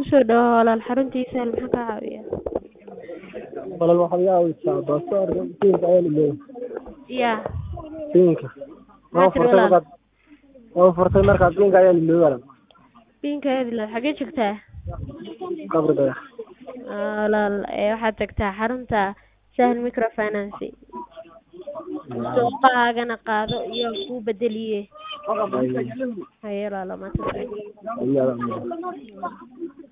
kusoo dhawaad walaal xaruntiisa hal maxaa kaa caawinayaa walaal waxaad iga caawisaa baasaboorka siinka ayaan ilooday yaa siinka Maxaa tiri walaal? markaad waan furtay markaa siinka ayaan ilooday walaal biinka aadilaad xagee joogtaa qabri dayax walaal ee waxaad tagtaa xarunta sahal microfinance suuqaagana qaado iyo kuu bedeliye haye walaalo maanta Ayaa.